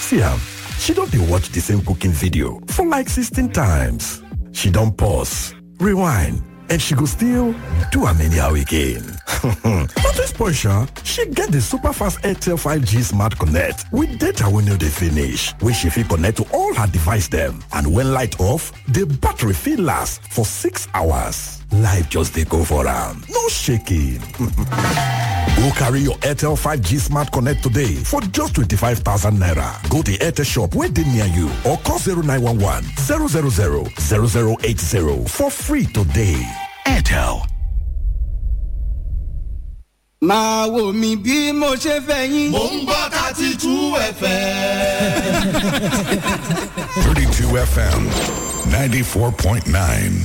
See am, she don dey watch the same cooking video for like 16 times. She don pause, rewind, and she go still do am anyhow again. Not to spoil sha, she get the super fast Airtel 5G Smart Connect with data wey no dey finish, wey she fit connect to all her device dem. And when light off, the battery fit last for 6 hours. Life just dey go for am, no shaking. Go carry your Airtel 5G Smart Connect today for just 25,000 naira. Go to Airtel shop wey dey near you or call 0911 000 0080 for free today. Airtel. máa wò mí bí mo ṣe fẹ́ yín. mò ń gbọ́ thirty two fm. 32 FM 94.9.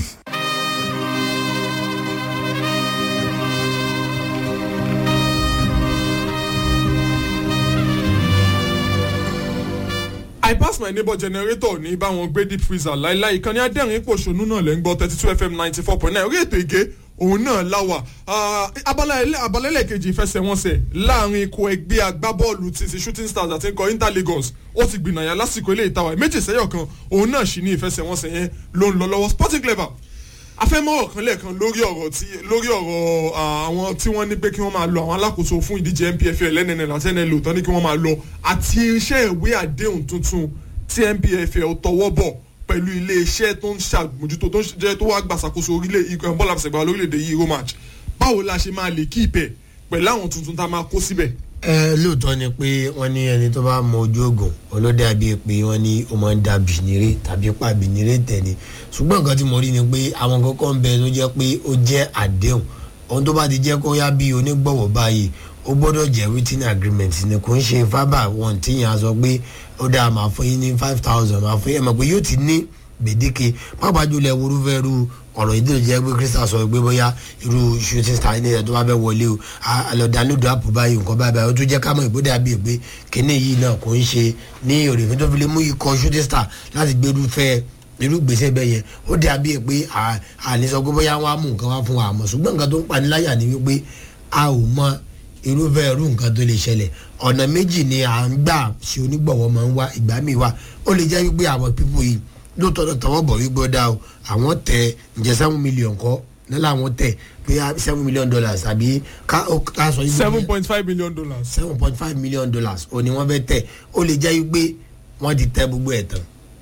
I pass my neighbor generator ní báwọn gbé deep freezer láíláí ìkànnì adẹ́rìn pòṣónú náà lẹ́ ń gbọ́ thirty two fm ninety four point nine orí ètò ìgé òun náà láwà abalẹ́lẹ̀ kejì ìfẹsẹ̀wọnsẹ̀ láàrin ikọ̀ ẹgbẹ́ agbábọ́ọ̀lù ti ti shooting stars àti ikọ̀ inter lagos ó ti gbìnàyà lásìkò ilé ìtawà méjì sẹ́yọ̀ kan òun náà sì ní ìfẹsẹ̀wọnsẹ̀ yẹn ló ń lọ lọ́wọ́ sporting clever afẹ́mọ́rọ̀ kan lẹ́ẹ̀kan lórí ọ̀rọ̀ tí lórí ọ̀rọ̀ àwọn tí wọ́n ní pé kí wọ́n máa lọ àwọn alákòóso fún ìdíje npfl nnl àti nlo tán ní kí wọ́n máa lọ àti iṣẹ́ ìwé àdéhùn tuntun tí npfl tọwọ́ bọ̀ pẹ̀lú iléeṣẹ́ tó ń ṣàmójútó tó ń jẹ́ tó wá gbàsàkóso orílẹ̀ ikọ̀ bọ́ọ̀lù àfẹsẹ̀gbà lórílẹ̀‐èdè yìí euro match báwo la ṣe máa lè kí ìpẹ́ pẹ̀lú àwọn tuntun tá a máa kó síbẹ̀. ẹ lóòótọ́ ni pé wọ́n ní ẹni tó bá mọ ojú oògùn olóde àbí pé wọ́n ní ó máa ń da bìnírè tàbí pa bìnírè tẹ̀lé ṣùgbọ́n nǹkan tí mo rí ni pé àwọn kọ́kọ́ ń bẹ tó jẹ́ pé ó jẹ́ àdéhùn ohun tó bá ti jẹ́ kó yá bí onígbọ̀wọ́ báyìí ó gbọ́dọ̀ jẹ́ written agreement ni kò ń ṣe fábà wọn tíyàn á sọ pé ó dáa máa fún yín ní five thousand máa fún yín ẹ̀ mọ̀ pé yóò ti ní gbèdéke pàápàá jùlọ ẹwúrú fẹ́ ru ọ̀rọ̀ yìí tó jẹ́ pé crystal sọ pé bóyá irú shooting star ní ẹ̀ tó bá fẹ́ wọlé o àlọ́dánlódò àpò báyìí nǹkan báyìí báyìí ó tún jẹ́ ká mọ̀ ìbúdé àbí pé kíní yìí náà kò ń ṣe ní òrèfín tó fi lè mú ikọ̀ shooting star láti gbérú fẹ́ irú gbèsè bẹ́ẹ̀ yẹn ó dé àbí pé àní sọ pé bóyá wọn á mú nǹkan wá fún wa àmọ́ ṣùgbọ́n nǹkan tó ń paniláyà ni wípé a ò mọ irúfẹ́ irú nǹkan tó lè ṣẹlẹ̀ ọ̀nà méjì ni à ń gbà ṣe onígbọ̀wọ́ máa ń wá ìgbà míì wá ó lè jẹ́ wípé àwọn pípọ̀ yìí lóòótọ́ náà tọwọ́ bọ̀ wípé ó dá o àwọn tẹ ǹjẹ́ seven million kọ́ nílẹ̀ àwọn tẹ̀ pé seven million dollars àbí ká ká sọ yìí. seven point five million dollars. seven point five million dollars ò ní wọ́n fẹ́ tẹ̀ ó lè jẹ́ wípé wọ́n ti tẹ gbogbo ẹ̀ tán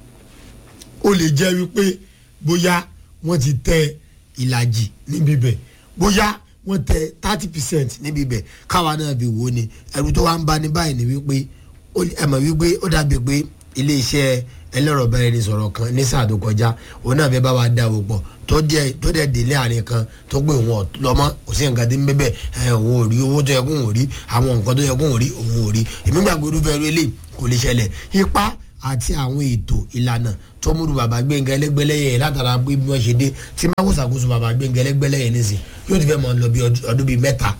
ó lè jẹ́ wípé bóyá wọ́n ti tẹ ìlàjì níbi bẹ̀ bóyá wọ́n tẹ thirty percent níbi bẹ̀ káwa náà fi wò ó ni ẹ̀rù tó wá ń bá ní báyìí ni wípé ẹ mọ̀ wípé ó dàbí pé iléeṣẹ́ ẹlẹ́rọ̀ bẹ́ẹ̀ ni sọ̀rọ̀ kan ní sáà tó kọjá òun náà fẹ́ bá wa dá o pọ̀ tó dẹ̀ tó dẹ̀ délé àárín kan tó gbé òun lọ́mọ kò sí nǹkan tí ń bẹ́bẹ̀ ẹ̀ òun ò rí owó tó yẹ kóun ò rí àwọn nǹkan tó yẹ kóun ò rí òun ò rí èmi gbàgbé irúfẹ́ eré lè kò lè ṣẹlẹ̀ ipa àti àwọn ètò ìlànà tó múru bàbá gbẹ̀ngàn ẹlẹ́gbẹ́lẹ́yẹ yẹn látara pé bí wọ́n ṣe dé tí má kó ṣàkóso bàbá gbẹ̀ngàn ẹlẹ́gbẹ́lẹ́yẹ nísìn yóò ti fẹ́ mọ lọ bí ọdún bíi mẹ́ta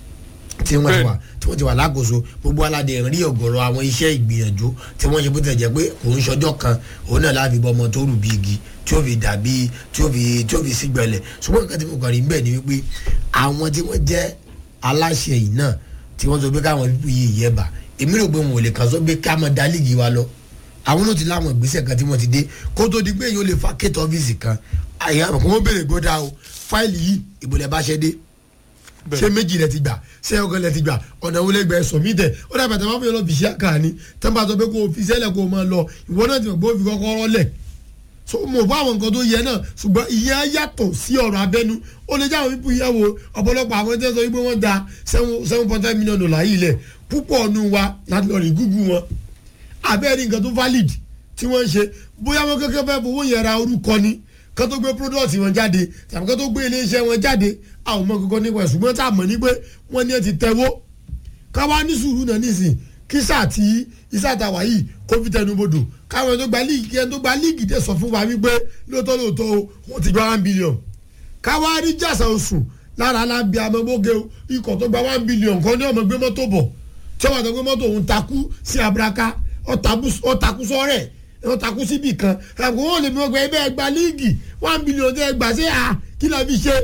tí wọ́n ti wà tí wọ́n ti wà lákòóso gbogbo aládé rí ọ̀gọ̀rọ̀ àwọn iṣẹ́ ìgbìyànjú tí wọ́n ṣe bó tẹ̀ jẹ́ pé kò ń ṣọjọ́ kan òun náà láàbí bọ́ ọmọ tó rù bí igi tí ó fi dàbí tí ó fi tí ó fi sígbẹ̀lẹ̀ ṣùgbọ́n nǹkan tí mo kàn rí bẹ́ẹ̀ ni wípé àwọn tí wọ́n jẹ́ aláṣẹ yìí náà tí wọ́n sọ pé káwọn pípú yìí yẹ bà èmi rò pé wọn ò lè kàn sọ pé ká mọ dá líìgì wa lọ àwọn náà ti láwọn ìgbésẹ̀ kan tí wọ́n ti dé kó tó di pé èyí ó lè fa kéètò ọ́fíìsì kan àyà kò wọ́n béèrè gbọ́dá o fáìlì yìí ìbòlẹ̀ bá ṣẹ́ dé ṣé méjì lẹ ti gbà ṣé ọkọ lẹ ti gbà ọ̀nà wo lẹ gbà ẹ sọ̀mí tẹ̀ ó dàbẹ̀ tẹ̀ máa fi lọ fìṣẹ́ àkàní tẹ́ bá sọ pé kó o fi sẹ́lẹ̀ kó o máa lọ ìwọ náà ti mọ̀ pé o fi kọ́kọ́rọ́ lẹ̀ so mo bá àwọn nǹkan tó yẹ náà ṣùgbọ́n ìyẹn á yàtọ̀ sí ọ̀rọ̀ abẹ́nu ó lè jẹ́ àwọn pípú yẹ wo ọ̀pọ̀lọpọ̀ àwọn tẹ́ sọ wípé wọ́n da seven point five million dollar yìí lẹ̀ púpọ̀ ọ̀nù wa láti lọ rí gúgú wọn abẹ́rẹ́ nǹkan tó valid tí wọ́n ń ṣe bóyá wọn kékeré fẹ́ fowó yẹn ra orúkọ ni kán tó gbé product wọn jáde tàbí kán tó gbé iléeṣẹ́ wọn jáde àwọn ọmọ kankan nípa ṣùgbọ́n tá a mọ̀ ní pé wọ́n ní ẹ ti tẹ́wọ́ káwá ní sùúrù náà nísìn kí sáà tí iṣẹ́ àtàwà yìí kó fi tẹnu bodò káwọn tó gba líìgì kí ẹni tó gba líìgì dẹ̀ sọ fún wa wípé lóòótọ́ lóòótọ́ o wọ́n ti gba one billion káwá rí jàsà oṣù lára alábi amọ́gbóge ikọ̀ tó gba one billion kan ní ọmọ gbé mọ́tò bọ̀ tí wọ́n tó gbé mọ́tò òun takú sí abraka ọ̀takú sọ́rẹ̀ wọ́n takú síbì kan àgbo wọn lè mi wọ́n gba ẹgbẹ́ ẹgbà líìgì one billion tẹ́ ẹgbà sí à kí la fi ṣe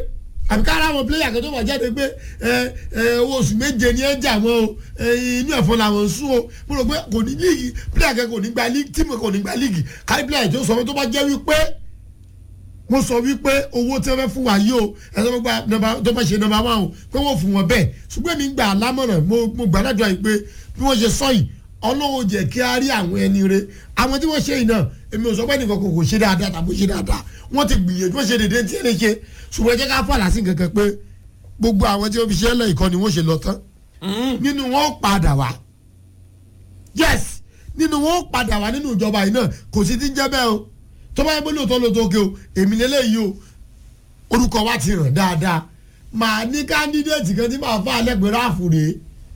àbí ká ara àwọn pílẹ̀yà kan tó wà jáde pé ẹ ẹ owó oṣù méje ni ẹ jà wọn o ẹ inú ẹ̀fọn làwọn ń sún o mo rò pé kò ní líìgì pílẹ̀yà kan kò ní gba líìgì tíìmù kò ní gba líìgì kárí pílẹ̀yà tó sọ fún tó bá jẹ́ wípé mo sọ wípé owó tí wọ́n fẹ́ fún wa yìí o ẹ tó bá nọ́mbà tó bá ṣe nọ́mbà wa o pé wọ́n fún wọn bẹ́ẹ̀ ṣùgbọ́n mi gbà lámọ̀ràn mo mo gbà ládùúgbà yìí pé bí wọ́n ṣe sọ yìí ọlọ́wọ́ jẹ́ kí a rí àwọn ẹni re àwọn tí wọ́n ṣe yìí náà èmi ò sọ pé nìkan kò kò ṣe dáadáa tàbí ṣe dáadáa wọ́n ti gbìyànjú wọ́n ṣe dédé tí ẹ lè ṣe ṣùgbọ́n ẹ jẹ́ ká fàlà sí kankan pé gbogbo àwọn tí wọ́n fi ṣe lẹ́yìn kan ni wọ́n ṣe lọ tán nínú wọn ó padà wá yes nínú wọn ó padà wá nínú ìjọba yìí náà kò sí ti ń jẹ́ bẹ́ẹ̀ o tó bá yẹ pé lóòótọ́ lóòótọ́ òkè o èmi lélẹ́yìí o orúkọ wa ti hàn dáadáa màá ní kándídéètì kan tí màá fà á lẹ́gbẹ̀ẹ́ ráàfù rèé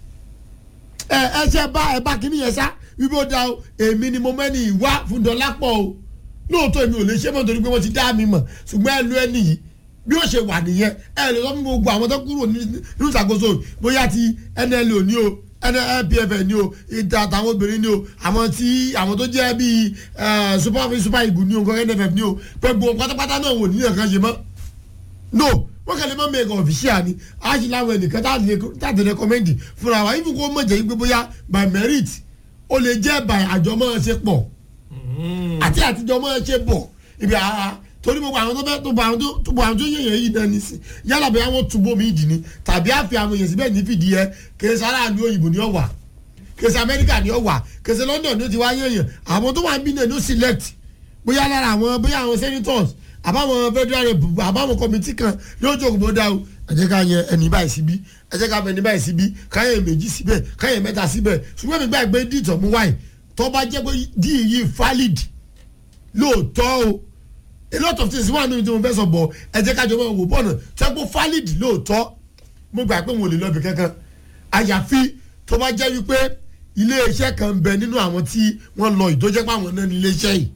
ẹ ẹ ṣe bá ẹ bá kíní yẹn sá wípé ó da o èmi ni mo mẹ́ni ìwá fún dọ́lápọ̀ o lóòótọ́ èmi ò lè ṣe mọ́ nítorí pé wọ́n ti dá mi mọ̀ ṣùgbọ́n ẹ lu ẹni yìí bí ó ṣe wà nìyẹn ẹ lè sọ fún gbogbo àwọn tó kúrò nínú ìṣàkóso bóyá ti nlo ní o npf ní o ìta àtàwọn obìnrin ní o àwọn tí àwọn tó jẹ́ bíi super super eagle ní o nǹkan nff ní o pé gbogbo pátápátá náà wò níyàn kan ṣe mọ́ no wọ́n kàn lè má mẹ́ẹ̀kan ọ̀fíṣíà ni a ṣe láwọn ẹnìkan táàtì rẹ́kọ́mẹ́ndì fúnra wa ibi kó mọ̀ jẹ́ pé bóyá by merit ó lè jẹ́ by àjọmọ́ ṣe pọ̀ àti àtijọ́ mọ́ ṣe bọ̀ ibi ara torí gbogbo àwọn tó fẹ́ tó bọ̀ àwọn tó tó bọ̀ àwọn tó yẹ̀yẹ̀ yìí náà nísìn yálà bí àwọn túbọ̀ mi dì ní tàbí àfi àwọn èèyàn síbẹ̀ ní fìdí ẹ kèsì aráàlú òyìnbó ni ó wà kèsì amẹ́ríkà ni ó wà kèsì london ni ó ti wá yẹ̀yẹ̀ àwọn tó wà ń bí náà ni ó select bóyá lára àwọn bóyá àwọn senators àbáwọn federal rep àbáwọn committee kan yóò jókòó bó dá o ẹ jẹ́ ká yẹ ẹni báyìí síbí ẹ jẹ́ ká bẹ ẹni báyìí síbí káyẹ̀ méjì síbẹ̀ káyẹ̀ mẹ́ta síbẹ̀ ṣùgbọ́n mi gbàgbé dìtọ̀ mú wáyé tó bá jẹ́ pé dí yìí valid lóòótọ́ o a lot of things wà nínú tí mo fẹ́ sọ bọ̀ ẹ jẹ́ ká jọ mọ́ wò bọ́ọ̀nà tó yẹ kó valid lóòótọ́ mo gbà pé mo lè lọ́ọ̀bì kankan àyàfi tó bá jẹ́ wípé ilé iṣẹ́ kan bẹ nínú àwọn tí wọ́n lọ ìdójẹ́ pé àwọn náà ní ilé iṣẹ́ yìí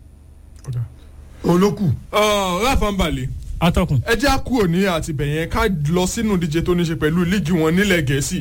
olókù. ráfà ń balẹ̀ atọ́kùn. ẹ jẹ́ àkúrò ní àtibẹ̀yẹn ká lọ sínú ìdíje tó ní ṣe pẹ̀lú líìgì wọn nílẹ̀ gẹ̀ẹ́sì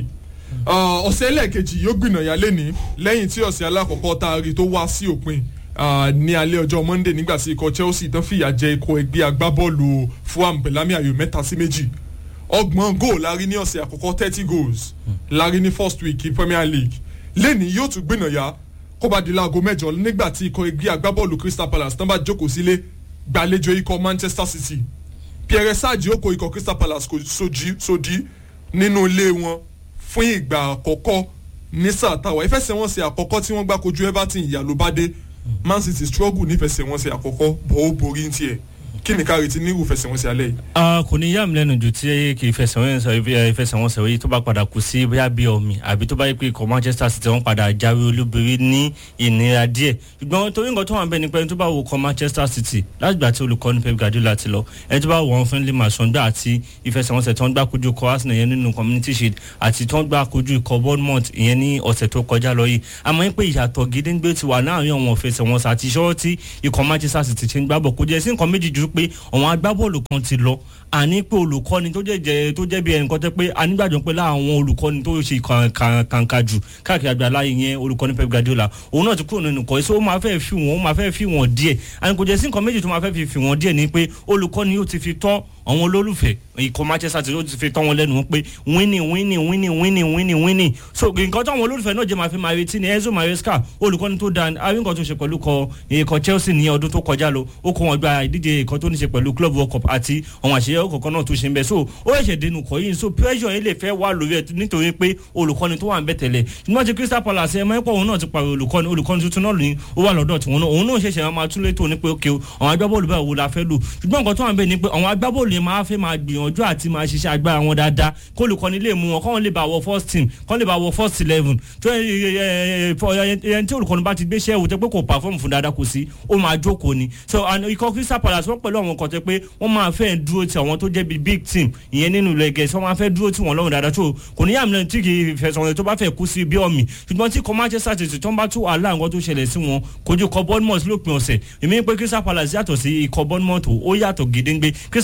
ọ̀sẹ̀ ẹlẹ́ẹ̀kejì yóò gbìnàyà lẹ́ni lẹ́yìn tí ọ̀sẹ̀ alákọ̀ọ́kọ́ tá a rí tó wá sí òpin ní alẹ́ ọjọ́ monday nígbà tí ikọ̀ chelsea tán fìyà jẹ ikọ̀ ẹgbẹ́ agbábọ́ọ̀lù fulham pẹ̀lámì ayò mẹ́ta sí méjì ọgbọ̀n goal la rí ní ọ̀sẹ̀ àkọ́kọ́ thirty goals la rí ní first week premier league lẹ́ni yóò tún gbìnàyà kó bá di láago mẹ́jọ nígbà tí ikọ̀ ẹgbẹ́ agbábọ́ọ̀lù crystal palace tán bá jókòó sílé gbàlejò ikọ̀ manchester city pierre sáàjì ó kó ikọ̀ crystal palace sódì nínú ilé wọn fún ìgbà àkọ́kọ́ ní sáà táwa ìfẹsẹ̀wọnsẹ̀ àkọ́kọ́ tí wọ́n gbá kojú everton ìyá ló bá dé man city struggle nífẹsẹ̀wọnsẹ̀ àkọ́kọ́ bọ̀ ó borí ní tiẹ̀ kí ni káre ti nírú ìfẹsẹ̀wọnsẹ̀ alẹ́ yìí. kò ní yá mi lẹ́nu jù tí kì í ìfẹsẹ̀wọnsẹ̀ yìí tó bá padà kú sí bóyá bí omi àbí tó bá yẹ pé ikọ̀ manchester city wọ́n padà jáwé olúborí ní ìnira díẹ̀ ṣùgbọ́n torí nǹkan tó wà bẹ́ẹ̀ ni pé ẹni tó bá wo ikọ̀ manchester city látìgbà tí olùkọ́ni pep guardiola ti lọ ẹni tó bá wọ̀ ọ́n friendly match wọ́n gbà àti ìfẹsẹ̀wọnsẹ̀ tó ń gbà kojú ikọ̀ arsenal yẹn nínú community shield àti tó ń gbà kojú ikọ̀ bournemouth ìyẹn ní ọ̀sẹ̀ tó kọjá lọ yìí àmọ́ pé ìyàtọ̀ gédéńgbé ti wà láàrin àwọn ìfẹsẹ̀wọnsẹ̀ àti ìṣòro tí ikọ̀ manchester city ti ń gbàbọ̀ kó jẹ́ sí nǹkan méjì ju pé àwọn agbábọ́ọ̀lù kan ti lọ àní pé olùkọ́ni tó jẹ́ tó jẹ́ bí ẹnìkan tẹ́ pé anígbàjọ pé láwọn olùkọ́ni tó ṣe kàǹkà jù káàkiri àgbà láyé yẹn olùkọ́ni pep guardiola òun náà ti kúrò nínú kọ́ èso ó máa fẹ́ fi wọ́n ó máa fẹ́ fi wọ́n díẹ̀ àní kò jẹ́ sí nǹkan méjì tó máa fẹ́ fi fi wọ́n díẹ̀ ni pé olùkọ́ni yóò ti fi tọ́ àwọn olólùfẹ́ ikọ̀ manchester ti ti fi tọ́ wọn lẹ́nu pé winning winning winning winning winning winning so nǹkan tó àwọn olólùfẹ́ náà jẹ́ máa fi máa retí ni enzo maresca olùkọ́ni tó dáa àrí nǹkan tó ṣe pẹ̀lú ikọ̀ chelsea ní ọdún tó kọjá lọ ó kó wọn gba ìdíje ìkan tó ní ṣe pẹ̀lú club world cup àti àwọn àṣeyọrí kọ̀ọ̀kan náà tó ṣe ń bẹ̀ so ó ṣẹ̀ṣẹ̀ dénú kọ́ yìí so pressure yìí lè fẹ́ wà lórí ẹ̀ nítorí pé olùkọ́ni tó wà ń bẹ̀ tẹ̀lẹ̀ ṣùgbọ́n ti crystal palace ẹ̀ mọ́ ẹ̀pọ̀ òun náà ti pàrọ̀ olùkọ́ni olùkọ́ni tuntun náà ní ó wà lọ́dọ̀ tiwọn náà òun náà ṣẹ̀ṣẹ̀ máa tún létò ní pé ókè àwọn agbábọ́ọ̀lù báwo la fẹ́ lò ṣùgbọ́n nǹkan tó wà ń bẹ̀ ni pé àwọn agbábọ́ọ̀lù yẹn máa fẹ́ máa gbìyànjú àti máa ṣiṣẹ́ agbára wọn dáadáa kó olùkọ́ni lè mú wọn kọ́ wọn lè bá wọ first team kọ́ lè bá wọ first eleven tó ẹyẹ tí olùkọ́ni bá ti gbéṣẹ́ wò tẹ́ pé kò perform fún dáadáa kò sí ó máa jókòó ni so ikọ̀ crystal palace wọ́n pẹ̀lú àwọn kan tẹ́ pé wọ́n máa fẹ́ dúró ti àwọn tó jẹ́ bíi big team ìyẹn nínú ilẹ̀ gẹ̀ẹ́sì wọ́n máa fẹ́ dúró tí wọ́n lọ́rùn dáadáa tó kò ní yàmì tí kì í fẹsẹ̀ wọn tó bá fẹ́ kú sí bí ọ̀mì ṣùgbọ́n tí kò manchester city tó ń bá tún wàhálà nǹkan tó ṣẹlẹ̀ sí wọn kojú ikọ̀ bournemouth lópin ọ̀sẹ̀ èmi pé crystal palace yàtọ̀ sí ikọ̀ bournemouth ó yàtọ̀ gédéńgbé crystal palace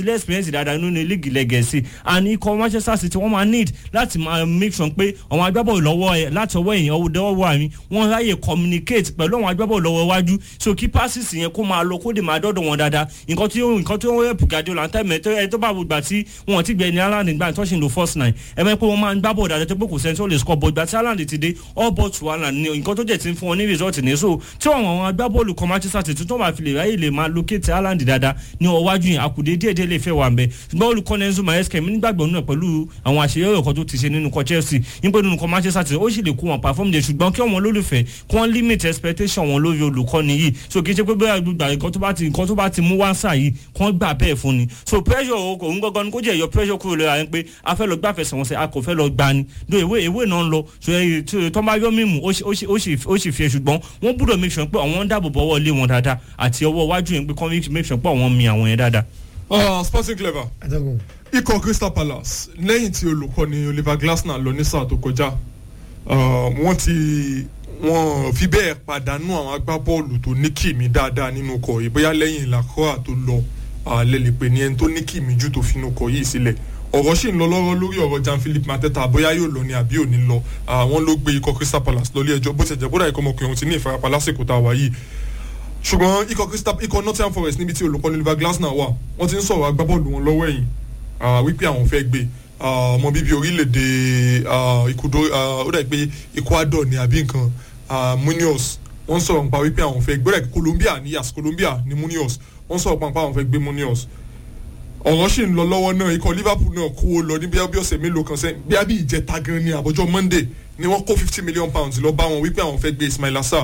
ti lé experience dáadáa nínú líìgì lẹ́gẹ̀ẹ́sì and ikọ̀ manchester city wọ́n máa need láti máa make sure pé àwọn agbábọ́ọ̀lù lọ́wọ́ ẹ̀ láti ọwọ́ èèyàn ọwọ́ dọ́wọ́ àmì wọ́n ráyè communicate pẹ̀lú àwọn agbábọ́ọ̀lù lọ́wọ́ iwájú so kí passes yẹn kó máa lọ kó dè máa dọ́dọ̀ wọn dáadáa nǹkan tí ó nǹkan tí ó rẹ̀ Guardiola tẹ́mẹ̀ tó ẹ tó bá gbà tí wọn ti gbẹ ní Haaland nígbà tó ṣe ń lo first nine ẹ mọ̀ pé wọ́n máa ń gbá bọ̀ dáadáa tó pé kò sẹ́ni tó lè score bọ̀ ìgbà tí Haaland ti dé all but to Haaland ni nǹkan tó jẹ́ ti ń fún wọn ní result ní so tí àwọn àwọn agbábọ́ọ̀lù kan Manchester City tó máa fi lè ráyè lè máa locate Haaland dáadáa ní ọwájú yẹn àkùdé díẹ̀díẹ̀ lè fẹ́ wà ń bẹ ṣùgbọ́n olùkọ́ni Enzo Maresca mi nígbàgbọ́ náà pẹ̀lú àwọn àṣeyọrí ọkọ̀ tó ti ṣe nínú kọ Chelsea nígbà nínú kọ Manchester City ó sì lè kó wọn perform de ṣùgbọ́n kí wọn lólùfẹ́ kí wọ́n limit expectation wọn lórí olùkọ́ni yìí so kì í ṣe pé bẹ́ẹ̀ gbà nǹkan tó bá ti nǹkan tó bá ti mú wá sáà yìí kí wọ́n gbà bẹ́ẹ̀ fún ni so pressure òun gangan ni kó jẹ́ yọ pressure kúrò lóra yẹn pé a fẹ́ lọ gbà fẹsẹ̀ wọn sẹ́ a kò fẹ́ lọ gbà ni do ìwé ìwé náà ń lọ so tó bá yọ mímu ó sì fi ṣùgbọ́n wọ́n gbúdọ̀ make sure pé àwọn ń dáàbò bọ́wọ́ lé wọn dáadáa àti ọwọ́ iwájú yẹn pé kọ́ make sure pé àwọn mi àwọn yẹn dáadáa. sporting clever ikọ̀ crystal palace lẹ́yìn tí olùkọ́ni oliver glasner lọ ní sáà tó kọjá wọ́n ti wọ́n fi bẹ́ẹ̀ pàdánù àwọn agbábọ́ọ̀lù tó ní kìmí dáadáa nínú ọkọ̀ yìí bóyá lẹ́yìn lacroix tó lọ lẹ́lẹ̀ pé ní ẹni tó ní kìmí jù tó fi inú ọkọ̀ yìí sílẹ̀ ọ̀rọ̀ sì ń lọ lọ́rọ́ lórí ọ̀rọ̀ jan philip mateta bóyá yóò lọ ní àbí ò ní lọ àwọn ló gbé ikọ̀ crystal palace lọ ilé ẹjọ́ bó ti jẹ́ bódà ikọ̀ ọmọkùnrin ti ní ìfarapa lásìkò tá a wà yìí ṣùgbọ́n ikọ̀ crystal ikọ̀ nottingham forest níbi tí olùkọ́ni oliver glasner wà wọ́n ti ń sọ̀rọ̀ agbábọ́ọ̀lù wọn lọ́wọ́ ẹ̀yìn wípé àwọn fẹ́ gbé ọmọ bíbí orílẹ̀-èdè ikudo ó dà pé ecuador ní àbí nǹkan munoz wọ́n sọ̀rọ̀ nípa wípé àwọn fẹ́ gbé ó dà pé colombia ní yas colombia ní munoz wọ́n sọ̀rọ̀ nípa àwọn fẹ́ gbé munoz ọ̀rọ̀ sì ń lọ lọ́wọ́ náà ikọ̀ liverpool náà kó o lọ ní bíi ọ̀sẹ̀ mélòó kan sẹ́yìn bí abí ìjẹta gan ni àbọ̀jọ́ monday ni wọ́n kó fifty million pounds lọ bá wọn wípé àwọn fẹ́ gbé ismail assar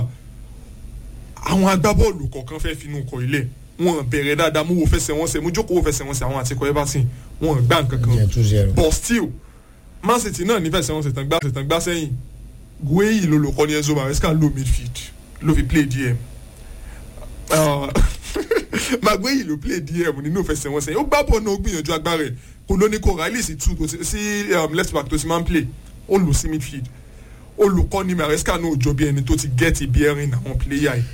àwọn agbábọ́ọ̀lù kọ̀ọ̀kan fẹ́ finú kọ ilé wọn bẹ̀rẹ̀ dáadáa mú wo fẹsẹ̀ wọn sẹ̀ mú jókòó wo fẹsẹ̀ wọn sẹ̀ àwọn àtikọ̀ everton wọn gbá nǹkan kan but still man city náà ní fẹsẹ̀ wọn sẹ̀ tán gbá sẹ̀ tán gbá sẹ́yìn gueyi ló lò kọ́ ní enzo maresca ló midfield ló fi play dm magueyi ló play dm nínú fẹsẹ̀ wọn sẹ́yìn ó gbá bọ̀ náà ó gbìyànjú agbára ẹ̀ kò ló ní kó riley sí two sí left back tó ti máa ń play ó lò sí midfield olùkọ́ni maresca náà jọ bí ẹni tó ti gẹ́ẹ̀tì bí ẹ̀rín àwọn player yìí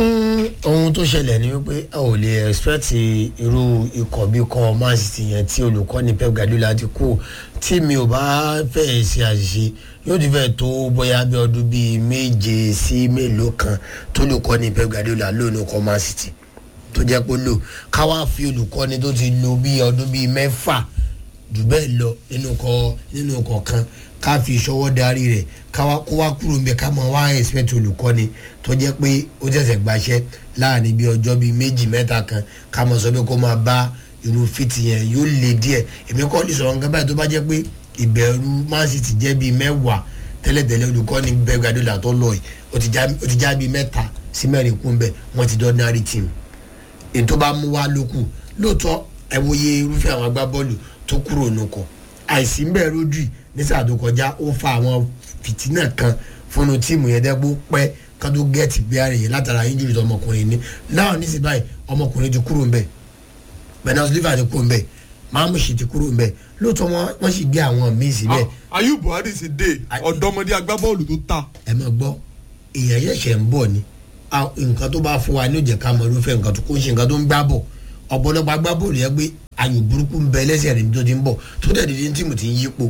ohun tó ṣẹlẹ̀ ni wípé a ò lè expect irú ikọ̀ bí kọ́ man city yẹn tí olùkọ́ni pep guardiola ti kú tí mi ò bá fẹ́ ṣe àṣìṣe yóò ti fẹ́ tó bóyá bí ọdún bíi méje sí mélòó kan tó olùkọ́ni pep guardiola lónìí kọ́ man city tó jẹ́ pé lò káwá fi olùkọ́ni tó ti lò bí ọdún bíi mẹ́fà jù bẹ́ẹ̀ lọ nínú kọ nínú kọ̀ọ̀kan ká fi ìṣọwọ́ darí rẹ̀ káwá kó wá kúrò níbẹ̀ ká máa wá expect olùkọ́ni tó jẹ́ pé ó tẹ̀sẹ̀ gbaṣẹ́ láàrin bí ọjọ́ bíi méjì mẹ́ta kan ká máa sọ pé kó máa bá irú fìtì yẹn yóò le díẹ̀ èmi kọ́ ní sọ̀rọ̀ nǹkan báyìí tó bá jẹ́ pé ìbẹ̀rù man city jẹ́ bíi mẹ́wàá tẹ́lẹ̀tẹ́lẹ̀ olùkọ́ni bẹ́ẹ̀ gbàdúrà tó lọ yìí ó ti já bíi mẹ́ta sí mẹ́rin kún bẹ́ẹ̀ wọ́n ti dọ́nárì team ètò bá mú wá lókù lóòótọ́ ẹ wòye irúfẹ́ àwọn agbábọ́ọ̀lù tó kúrò nùkọ̀ àìsí ń bẹ̀rù ojú ní sáà tó kọjá ó fa àwọn fìtínà kan fúnnu tíìmù yẹn dẹ́gbó pẹ́ ká tó gẹ́ẹ̀tì bí ara yẹn látara injury tó ọmọkùnrin ní náà ní sí báyìí ọmọkùnrin ti kúrò ń bẹ̀ bernard liver ti kúrò ń bẹ̀ mamushi ti kúrò ń bẹ̀ lóòótọ́ wọ́n sì gbé àwọn míì síbẹ̀. ayub buhari ti dé ọ̀dọ́mọdé agbábọ́ọ̀lù tó ta. ẹ máa gbọ́ èèyàn ṣẹ̀ṣẹ̀ ń bọ̀ ni nǹkan tó bá fún wa ní òjẹ̀ ká mọ irúfẹ́ nǹkan tó kó ń ṣe nǹkan tó ń gbá bọ̀ ọ̀pọ̀lọpọ̀ agbábọ́ọ̀lù yẹn gbé ayò burúkú ń bẹ lẹ́sẹ̀ rẹ̀ tó ti ń bọ̀ tó dẹ̀ dídí tí mo ti ń yípo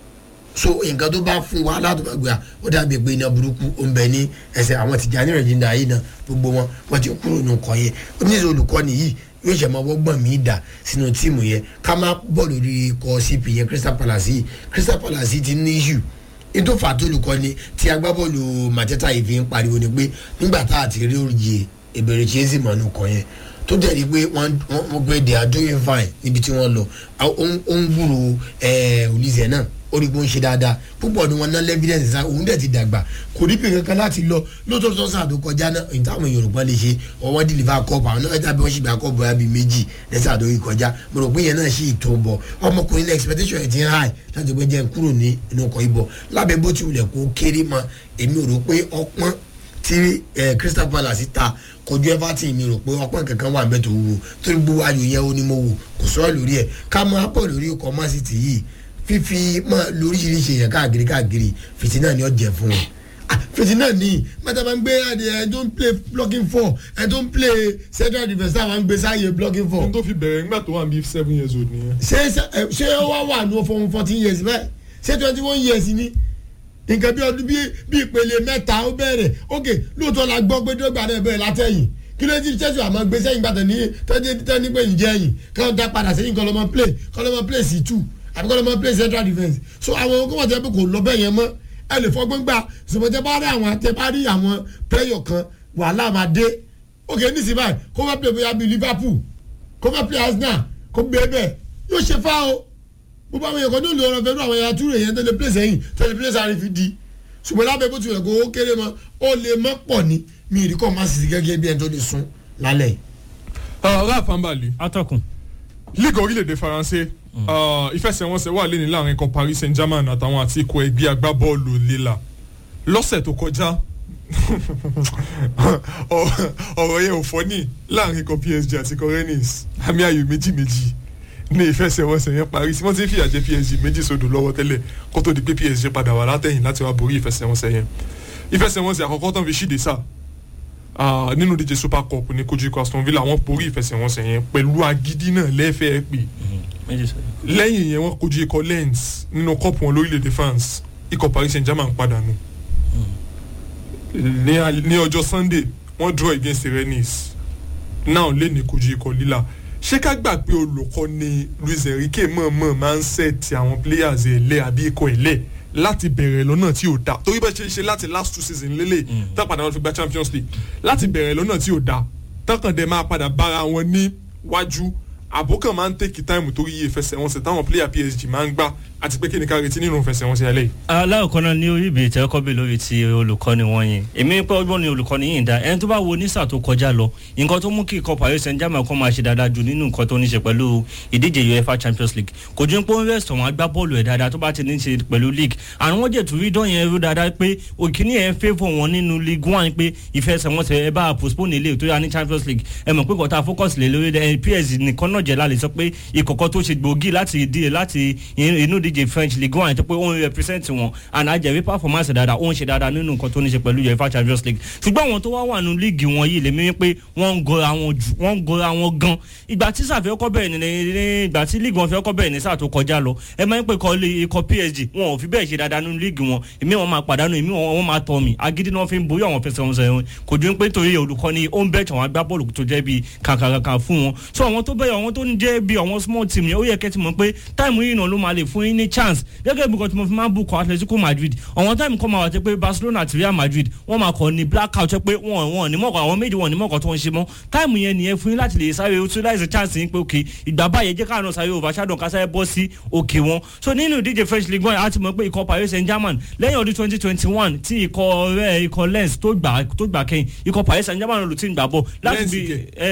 so nǹkan tó bá fún wa látọ̀gbà ó dàbí pé iná burúkú ó ń bẹ ní ẹsẹ̀ àwọn tìjà ní ìrìnàjò yìí náà gbogbo wọn wọn ti kúrò nù kọ́ yẹn oníṣẹ́ olùkọ́ni yìí yóò ṣe máa wọ́gbọ̀n mí dà sínú tíìmù yẹn ká má bọ̀ lórí ikọ̀ cp yẹn crystal palace yìí crystal palace yìí ti ní issue ètò fàtólùkọ́ni tí agbábọ́ọ̀lù mateta yìí fi ń pariwo ni pé nígbà tá a ti rí òye ìbẹ̀rẹ̀ chelsea mọ̀nù kọ́ yẹn tó dẹ̀ di pé wọ́n wọ́n gbé they are doing fine níbi tí wọ́n lọ ó ń gbúrò olùsẹ̀ náà ó rí i pé ó ń ṣe dáadáa púpọ̀ ni wọ́n ná lẹ́fídẹ́ǹsì sá òun dẹ̀ ti dàgbà kò ní pè kankan láti lọ lóòótọ́ tó sàn tó kọjá náà èyí táwọn yorùbá lè ṣe ọwọ́ dìlìfà kọ́ọ̀pù àwọn náà tàbí wọ́n sì gba kọ́ọ̀pù bóyá bíi méjì lẹ́sẹ̀ àdó yìí kọjá mo rò pé yẹn náà sì tó ń bọ̀ ọmọkùnrin náà expectation ẹ̀ ti ń high láti gbé jẹ́ kúrò ní inú ọkọ̀ ibọ̀ lábẹ́ bó ti wulẹ̀ kó kéré mọ́ èmi rò pé ọpọ́n tí crystal palace ta kojú everton mi rò pé ọpọ́n kankan wà bẹ́ẹ̀ tó wúwo torí gbogbo ayò yẹn ó ní mo wò kò sọ́ọ́ lórí ẹ̀ ká máa pọ̀ lórí ọkọ̀ man city yìí fífi mọ́ lóríṣiríṣi èèyàn káàkiri káàkiri fìtínà ni ó jẹ́ fún wọn fèsì náà ní mẹ́ta máa ń gbé ẹ tó ń play blocking four ẹ tó ń play central defence náà máa ń gbé sáàyè blocking four n tó fi bẹ̀rẹ̀ nígbà tó wà ní seven years old nìyẹn. ṣé ṣé- ṣé ó wá wà ní fún fourteen years bẹ́ẹ̀ ṣé twenty one years ni nǹkan bí ọdún bí bí ìpele mẹ́ta ó bẹ̀rẹ̀ ok lóòótọ́ la gbọ́ pé dọ́gba náà bẹ̀rẹ̀ látẹ̀yìn kí ló ti chelsea àmọ́ gbé sẹ́yìn gbàtà ní tọ́jú tẹ́ni pé ǹjẹ́ ẹ̀yìn káwọn dá padà sẹ́yìn kọ́ lọ́mọ play kọ́ lọ́mọ play sí two àbí kọ́ lọ́mọ play central defence so àwọn ọkọ̀ wọ́n tẹ́ pé kò lọ bẹ́ẹ̀ yẹn mọ́ ẹ lè fọgbọ́n gbà ṣùgbọ́n tẹ́ bá rí àwọn tẹ́ bá rí àwọn player kan wàhálà máa dé ok nísìnyí báyìí kó fẹ́ play bóyá bíi liverpool kó fẹ́ play arsenal kó gbé bẹ́ẹ̀ yóò ṣe fá o bó bá wọn yẹ kó ní olùrọ̀ fẹ́ àwọn ẹ̀yà túrò yẹn tó lè play sẹ́yìn tó lè play sáré fi di ṣùgbọ́n lábẹ́ bó tilẹ̀ kó ó kéré mọ́ ó lè mọ́ pọ̀ ní mi ì rí kọ́ máa sì gẹ́gẹ́ bí ẹni tó lè sún lálẹ́ yìí. Ralph Ambali atọ́kùn league orílẹ̀-èdè faransé uh, ìfẹsẹ̀wọnsẹ̀ wà lẹ́ni láàrin ikọ̀ paris saint germain àtàwọn àti ikọ̀ ẹgbẹ́ agbábọ́ọ̀lù lila lọ́sẹ̀ tó kọjá ọ- ọ̀rọ̀ yẹn ò fọ́ ní láàrin ikọ̀ psg àti ikọ̀ rennes àmì ayò méjì méjì ní ìfẹsẹ̀wọnsẹ̀ yẹn parí sí wọ́n ti ń fìyà jẹ psg méjì sódò lọ́wọ́ tẹ́lẹ̀ kó tó di pé psg padà wà látẹ̀yìn láti wá borí ìfẹsẹ̀wọnsẹ̀ yẹn ìfẹsẹ̀wọnsẹ̀ àkọ́kọ́ tán fi ṣíde sáà Ah, nínú díje super cup ní kojú ikọ̀ aston villa wọ́n borí ìfẹsẹ̀wọnsẹ̀ yẹn pẹ̀lú agídí náà lẹ́fẹ̀ẹ́ pé méjì sọ lẹ́yìn yẹn wọ́n kojú ikọ̀ lens nínú cup wọn lórílẹ̀‐èdè france ikọ̀ paris saint germain padànù ní al- ní ọjọ́ sunday wọ́n draw against rennes náà lé ní kojú ikọ̀ lila ṣé ká gbà pé olùkọ́ ni luis enrique mọ̀ọ́mọ̀ máa ń sẹ́ẹ̀tì àwọn players ẹ̀ lẹ́ àbí ikọ̀ ẹ̀ lẹ́ láti bẹ̀rẹ̀ lọ́nà tí ò dáa torí bá ṣe ṣe láti last two season lélẹ̀ tá padà wọn fi gba champions league láti bẹ̀rẹ̀ lọ́nà tí ò dáa tọkàn dẹ̀ máa padà bára wọn ní wájú àbókàn máa ń tèkì táìmù torí iye ìfẹsẹ̀wọnsẹ̀ táwọn player psg máa ń gbá àti pé kí ni ká retí nínú ìfẹsẹ̀wọnsẹ̀ alẹ́ yìí. aláwọ̀kọ́ náà ní orí ìbèrè tẹ́kọ́ bí lórí ti olùkọ́ni wọn yẹn èmi pé ọgbọ́n ni olùkọ́ni yìí ń da ẹni tó bá wo nísà tó kọjá lọ nǹkan tó mú kí ikọ̀ paris saint germain kọ́ máa ṣe dáadáa jù nínú nǹkan tó ní ṣe pẹ̀lú ìdíje uefa champions league kò ju pé ó ń rest àwọn agbábọ́ọ̀lù ẹ̀ dáadáa tó bá ti ní ṣe pẹ̀lú league àwọn wọ́n jẹ̀ tó rí dán yẹn rú dáadáa pé òkìní ẹ̀ ń favour wọn nínú league one pé ìfẹsẹ̀wọnsẹ̀ ẹ bá postpone ilé tó yà ní champions league ẹ mọ̀ pé kọ́ta focus lé lórí ẹ psg nìkan náà jẹ́ lálẹ́ sọ pé ìkọ̀kọ́ tó ṣe gbòógì láti ìdíje láti inú ìdíje french league one àti pé ó ń represent wọn and àjẹrí performance dáadáa ó ń ṣe dáadáa nínú nǹkan tó ní ṣe pẹ̀lú uefa champions league ṣùgbọ́n àwọn tó wá wà nínú líìgì wọn yìí lèmi pé wọ́n ń gọra wọn jù wọ́n ń gọra wọn gan ìgbà tí sàfẹ́ ọkọ̀ bẹ̀rẹ̀ ní ní ìgbà tí líìgì wọn fẹ́ ọkọ̀ bẹ̀rẹ̀ ní sáà tó kọjá lọ ẹ máa ń pè kọ́ lé ikọ̀ psg wọn ò fi bẹ́ẹ̀ ṣe dáadáa nínú líìgì wọn èmi wọn máa pàdánù èmi wọn máa tọ̀ mí agídí náà fi ń borí àwọn fẹsẹ̀ wọn sẹ́yìn kò ju pé torí olùkọ́ni ó ń bẹ̀ẹ̀ àwọn agbábọ́ọ̀lù tó jẹ́ bíi kàkàkàkà fún wọn so àwọn tó bẹ̀rẹ̀ àwọn tó ń jẹ́ bíi àwọn small team yẹn ó yẹ kẹ́ ti mọ̀ pé táìmù yìí náà ló máa lè fún yín ní chance gẹ́gẹ́ bí nǹkan tí mo fi máa ń bù kọ́ atletico madrid àwọn táìmù kan máa wà tẹ́ pé barcelona àti real madrid wọ́n máa kọ́ ní blackout tẹ́ pé wọ́n wọ́n ní mọ̀kọ́ àwọn méjì wọ́n ní mọ̀kọ́ tó ń ṣe mọ́ táìmù yẹn nìyẹn fún yín láti lè sáré utilize chance yín pé òkè ìgbà báyẹn jẹ́ káàánú sáré overshadow ká sáré bọ́ sí òkè wọn so nínú ìdíje french league one àti mọ̀ pé ikọ̀ paris saint germain lẹ́yìn ọdún twenty twenty one tí ikọ̀ rẹ̀ ikọ̀ lens tó gbà tó gbà kẹ́yìn ikọ̀ paris saint germain ló ti ń gbà bọ̀ láti bí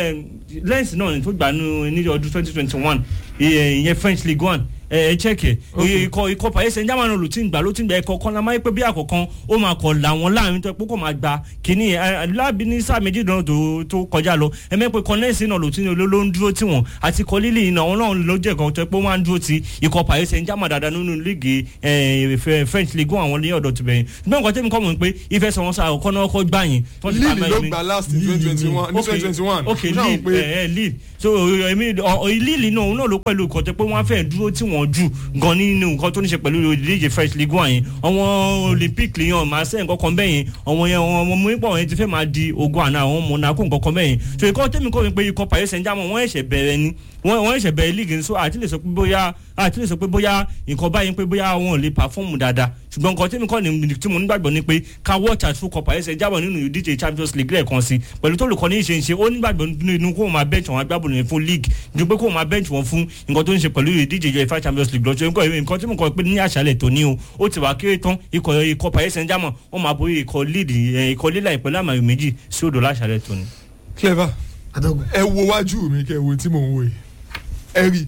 lens náà tó gbà ní ọdún twenty twenty one ìyẹn french league one ẹ chẹ́kẹ̀ ikọ̀ ikọ̀ paris saint germain ló ti ń gbà ló ti ń gbà ẹ̀kọ́ kan lámọ́ pé bí àkọ́kọ́ ó máa kọ̀ làwọn láàrin tó pé kó máa gba kínní láàbí ní sáà méjì náà tó kọjá lọ ẹ̀mẹ́ pé kọ́nẹ́ẹ̀sì náà ló ti ló ló ń dúró tì wọ́n àti kọ́ lílì iná wọn náà ló jẹ́ kan tó pé wọ́n á ń dúró ti ikọ̀ paris saint germain dáadáa nínú líìgì french league àwọn ní ọ̀dọ̀ tó bẹ̀yìn ṣùgbọ́n nǹkan tẹ́mi kọ́ mọ̀ pé ìfẹsẹ̀wọnsẹ̀ àkọ́kọ́ náà kọ́ gbà yín. líìlì ló gbà last in twenty twenty one ní twenty twenty one. ok líìlì so èmi líìlì náà òun náà ló pẹ̀lú ìkọ̀tẹ́ pé wọ́n á fẹ́ dúró tí wọ́n jù gan nínú nǹkan tó ní ṣe pẹ̀lú ìdíje french league one yẹn àwọn olympic lèyàn máa ṣe nǹkan kan bẹ́yẹn àwọn yẹn àwọn ọmọ mípọ̀ yẹn ti fẹ́ máa di ogun àná àwọn monaco nǹkan kan bẹ́yẹn so ìkọ́ tẹ́mi kọ́ mi pé ikọ̀ paris saint germain wọ́n ẹ̀ṣẹ̀ bẹ̀rẹ̀ ni wọ́n ẹ̀ṣẹ̀ bẹ̀rẹ̀ league ni so àti lè sọ pé bóyá àti lè sọ pé bóyá nǹkan báyìí pé bóyá wọn ò lè perform dáadáa ṣùgbọ́n nǹkan tẹ́mi kọ́ ni tí mo nígbàgbọ́ ni pé ká watch out fún ikọ̀ paris saint germain nínú ìdíje champions league lẹ́ẹ̀kan sí pẹ̀lú tó lùkọ́ ní ìṣe ìṣe ó nígbàgbọ́ nínú kó máa bench àwọn agbábọ̀lù yẹn fún league ju pé kó máa bench wọn fún nǹkan tó ń ṣe pẹ̀lú ìdíje uefa champions league lọ́jọ́ nǹkan tí mo kọ́ pé ní àṣálẹ̀ tó ní o ó ti wá kéré tán ikọ̀ ikọ̀ paris saint germain wọ́n máa borí ikọ̀ lead ikọ̀ lílà ìpẹ́lẹ́ àmàlù méjì sí odò láṣálẹ̀ tó ní. clever ẹ wo wájú mi kẹ wo tí mò ń wo yìí ẹ rí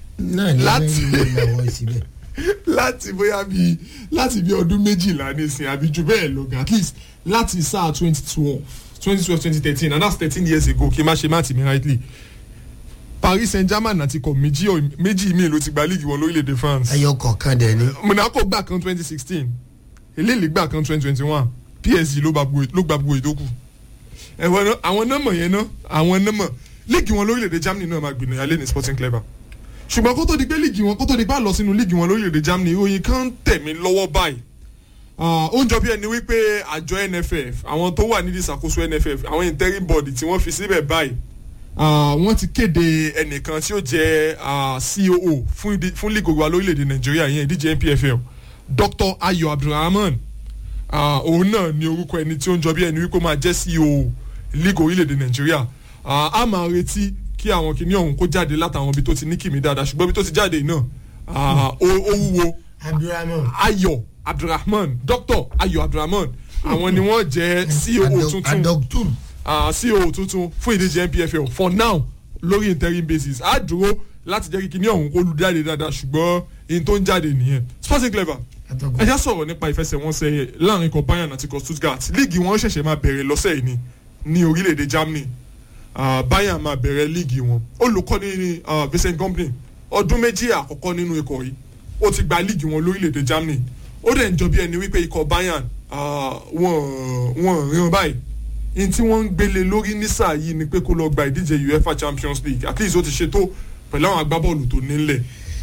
láti láti bóyá bíi láti bíi ọdún méjìlá nísìnyí àbí ju bẹ́ẹ̀ lọ gan at least láti sáà twenty twelve twenty twelve twenty thirteen and that's thirteen years ago kí n má ṣe má tì mí rightly paris saint germain àti ikọ̀ méjì méjì míì ló ti gba league wọn lórílẹ̀‐èdè france. ẹyọ kọ̀ọ̀kan dẹ̀ ni. monaco gbà kan twenty sixteen eléyìí gbà kan twenty twenty one psg ló gba gbogbo ló gba gbogbo ìdókù ẹ̀wọ̀n náà àwọn nọ́mọ̀ yẹn náà àwọn nọ́mọ̀ líìgì wọn lórílẹ̀‐èdè germany náà máa gbìnà yálé ní sporting clever ṣùgbọ́n kó tó di pé líìgì wọn kó tó di bá lọ sínú líìgì wọn lórílẹ̀‐èdè germany ìròyìn kan ń tẹ̀ mí lọ́wọ́ báyìí Ah, ó ń jọ bí ẹni wípé àjọ nff àwọn tó wà nídìí ìṣàkóso nff àwọn interim body tí wọ́n fi síbẹ̀ báyìí ah, wọ́n ti kéde ẹnìkan tí ó jẹ́ ah, coo fún ìdí- fún league wa lórílẹ̀‐èdè nàìjíríà yẹn ìdíje npfl dr ayo abdulrahman Ah, òun náà ni orúkọ ẹni tí ó ń jọ bí ẹni wípé ó máa jẹ́ ceo league orílẹ̀‐èdè nàìjíríà Ah, a máa retí kí àwọn kìnìún ọ̀hún kó jáde látàwọn ibi tó ti ní kìmí dáadáa ṣùgbọ́n ibi tó ti jáde yìí náà ah, ó ó wúwo abdulrahman ayọ̀ abdulrahman dr ayọ̀ abdulrahman àwọn ni wọ́n jẹ́ ceo tuntun adoctur ah, ceo tuntun fún ìdíje npfl for now lórí interim basis á dúró láti jẹ́ kí kíní ọ̀hún kó lu jáde dáadáa ṣùgbọ́n ihun tó ń jáde nìyẹn sporting clever ẹ já sọ̀rọ̀ nípa ìfẹsẹ̀wọnsẹ̀ láàrin ikọ̀ bayern àti ikọ̀ stuttgart líìgì wọn ṣẹ̀ṣẹ̀ máa bẹ̀rẹ̀ lọ́sẹ̀ yìí ni ní orílẹ̀-èdè germany Ah, bayern máa bẹ̀rẹ̀ líìgì wọn olùkọ́ni ní ah, vincent company ọdún méjì àkọ́kọ́ nínú ikọ̀ yìí ó ti gba líìgì wọn lórílẹ̀-èdè germany ó dẹ̀ ń jọ bí ẹni wípé ikọ̀ bayern ah, wọ́n wọ́n ríran báyìí ní tí wọ́n ń gbélé lórí ní sáà yìí ni pé kó lọ gba ìdíje uefa champions league at least ó ti ṣètò pẹ̀lú àwọn agbábọ́ọ̀lù tó nílẹ̀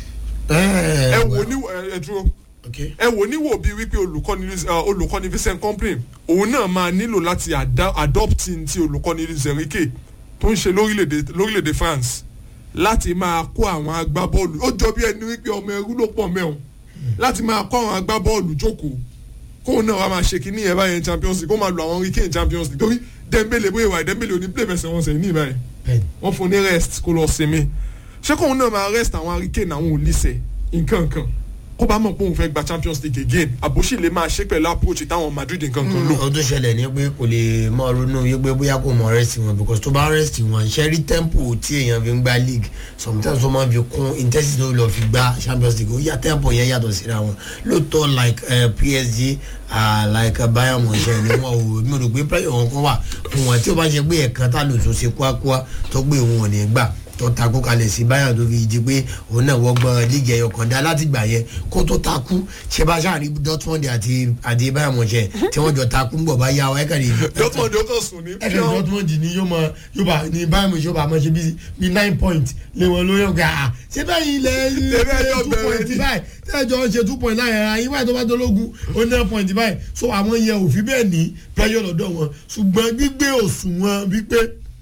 ẹ wò ní ẹ dúró ẹ wò níwò bíi wípé olùkọ́ni uh, olùkọ́ni vincent company òun náà máa nílò láti ada- adopt ti olùkọ́ni zenrique tó ń ṣe lórílẹ̀‐èdè lórílẹ̀‐èdè france láti máa kó àwọn agbábọ́ọ̀lù ó jọ bí ẹni wípé ọmọ ẹrú ló pọ̀ mẹ́wọ̀n láti máa kó àwọn agbábọ́ọ̀lù jókòó kóun náà wá máa ṣe kínní ẹ̀ báyẹn champions league kó máa lo àwọn hurricane champions league torí dembele bóyá ìwà dembele òní play fẹsẹ̀ wọn sẹ́yìn ní ìbáyìí wọ́n fún un ní rest kó lọ sinmi ṣé kóun náà máa rest àwọn hurricane àwọn olùsẹ̀ nǹkan kan kó bá mọ̀ pé òun fẹ́ gba champions league again àbòsí lè máa ṣe pẹ̀lú approach táwọn madrid nǹkan kan lò. ọdún ṣẹlẹ̀ ní pé kò lè mọ ronú yí pé bóyá kò mọ rẹ́sì wọn because tó bá rẹ́sì wọn ṣe rí tempo tí èèyàn fi ń gba league sometimes wọ́n máa fi kún intensity tó lọ fi gba champions league ó yá tempo yẹn yàtọ̀ síra wọn lóòótọ́ like uh, psg uh, like uh, bayern mọ̀ṣẹ́ ni wọn ò mi ò rò pé player wọn kan wà fún wọn tí ó bá ṣe pé ẹ̀kan tá lò tó ṣe kúákúá tó gbé òun ò ní gbà tó takú kalẹ̀ sí bayern tó fi di pé òun náà wọ́gbọ́n líìgì ẹ̀yọ̀ kan dá láti gbà yẹn kó tó takú ṣe bá ṣáà rí dortmund àti àti bayern mọ̀ṣẹ́ tí wọ́n jọ takú ń bọ̀ bá yá ọ ẹ̀ka ní. dortmund yóò kàn sùn ní ẹ̀ka dortmund ni yóò mọ yóò bá ní bayern mọ̀ṣẹ́ yóò bá mọ̀ ṣe bí bí nine point lé wọn lórí ọ̀gá à ṣé báyìí ilẹ̀ ẹjọ́ two bẹ̀rẹ̀ point ni. báyìí tẹ́jọ́ ń ṣe two point nine ara yín báyìí tó bá dológun ó nine point báyìí so àwọn yẹn ò fi bẹ́ẹ̀ ní pressure lọ́dọ̀ wọn ṣùgbọ́n gbígbé òṣùwọ̀n wípé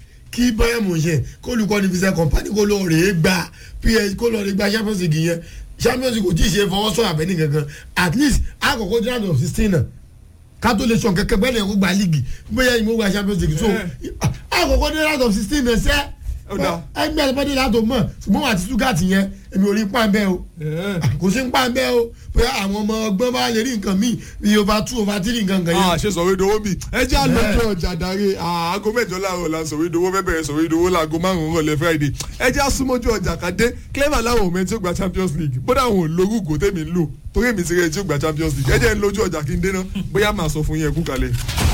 kí bayern mọ̀ṣẹ́ kó olùkọ́ ní fisẹ́ company kó lọ rèé gba ps kó lọ rèé gba champions league yẹn champions league kò tí ì ṣe fọwọ́sọ àbẹ́ni kankan at least àkọ́kọ́ round of sixteen náà ká tó lè sọ kẹkẹ bẹ́ẹ̀ lè kó gba league bóyá ìmọ̀ gba champions league so àkọ́kọ́ dé round of sixteen náà sẹ́ Ó dáa. ẹgbẹ́ ẹ̀ bọ́dé látò mọ̀ ṣùgbọ́n wà á ti stuttgart yẹn èmi ò rí pàǹbẹ́ o kò sí pàǹbẹ́ o bóyá àwọn ọmọ ọgbọ́n bá lè rí nǹkan míì bí over two over three nǹkan kan a yẹn. ṣe sọ̀rọ̀ ìdòwò mi ẹ jẹ́ àlọ́jọ́ ọjà darí aago mẹ́jọ láàárọ̀ la sọ̀rọ̀ ìdòwò fẹ́ bẹ̀rẹ̀ sọ̀rọ̀ ìdòwò láago márùn-ún rọ̀lẹ́ friday ẹ jẹ́ àsúmọ́jú ọjà kàdé clever láwọn òmẹ́ tí ó gba champions league bódà àwọn olórúkọ tèmi ń lò torí èmi ti rẹ̀ tí ó gba champions league ẹ jẹ́ ń lójú ọjà kí n dé ná bóyá màá sọ fún yín ẹ kú kalẹ̀.